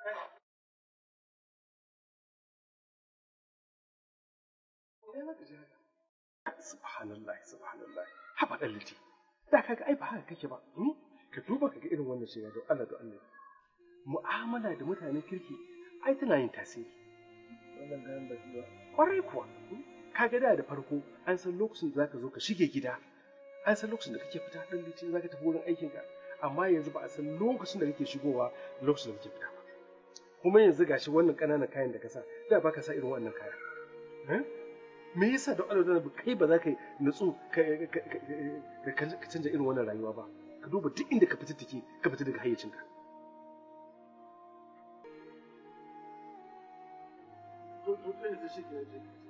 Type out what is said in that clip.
Subhanallah, subhanallah. Haba ɗan liti. Da kaga ai ba haka kake ba. Ka duba ka ga irin wannan shiga da Allah da Allah. Mu'amala da mutanen kirki ai tana yin tasiri. Wannan gayan ba shi ba. Kwarai kuwa. Ka ga da da farko an san lokacin da zaka zo ka shige gida. An san lokacin da kake fita ɗan liti zaka tafi wurin aikinka. Amma yanzu ba a san lokacin da kake shigowa da lokacin da kake fita ba. Kuma yanzu gashi wannan ƙananan kayan da ka sa da ba ka sa irin wannan kaya. me yasa da Allah da kai ba za ka nutsu ka canza irin wannan rayuwa ba ka duba duk inda ka fita take ka fita daga hayyacinka To to sai da shi ke